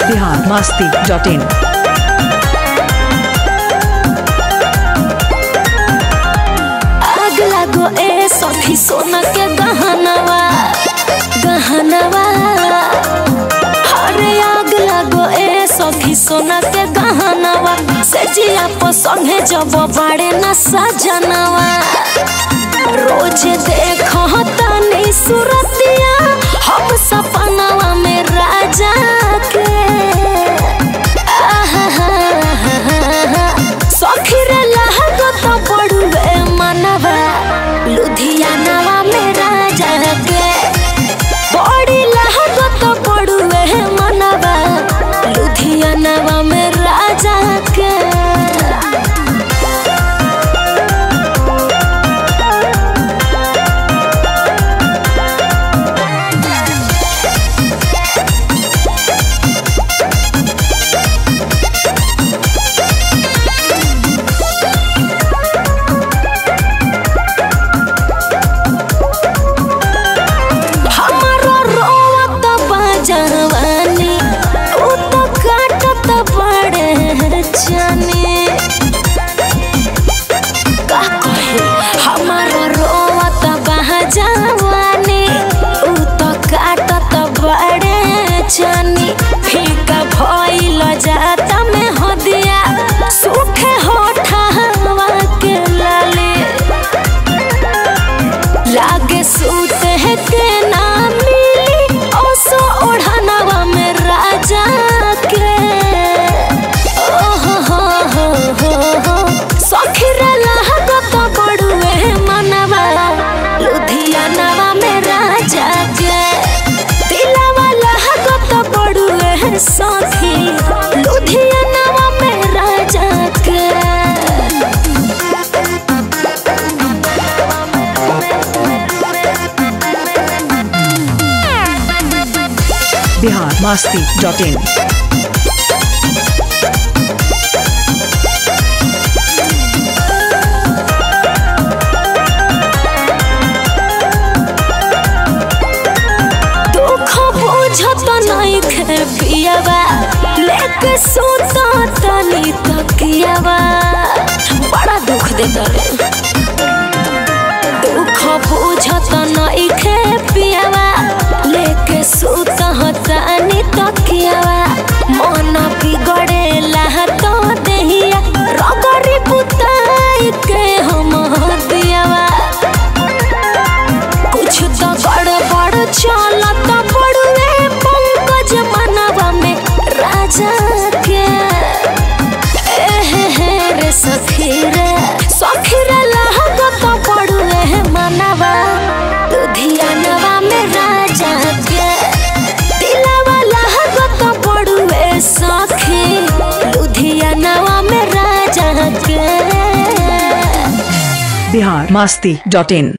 Bihar Masti dot in आग लागो ए सखी सोना के गहनवा गहनवा अरे आग लागो ए सखी सोना के गहनवा से जिया संगे जब बाड़े न सजनवा रोज देखो तनी सूरतिया हम सपनवा में राजा के सखी रे लहगो तो पड़ुए मनवा लुधियानवा में राजा के बड़ी लहगो तो पड़ुए मनवा लुधियानवा में राजा के हमारो रोवत बजवानी उ तो काटत बड़े जानी का कहे हमारो रोवत बजवानी उ तो काटत बड़े जानी फीका भइल जाता में हदिया सूखे होठवा के लाले लागे सूते है के ना मिली ओसो ओढ़नवा में राजा के ओहो हो हो हो हो सखी रे लहगो तो बड़ुए मनवा लुधियानवा में राजा के दिलवा लहगो तो बड़ुए सखी लुधियानवा में राजा के बिहार मस्ती डॉट इन दुख बुझत नहीं खे पियावा लेके सोता तनी तकियावा बड़ा दुख देता रे दुख बुझत नहीं खे पियावा लेके सोता तनी तकियावा मन बिगड़ेला तो देहिया रगड़ी पुताई के हम दियावा कुछ तो गड़बड़ चलत पड़ुए पंकज मनवा में राजा के एहे हे रे सखी रे सखी रे लहगत पड़ुए मनवा लुधियानवा में राजा के दिलवा लहगत पड़ुए सखी लुधियानवा में राजा के बिहार मस्ती डॉट इन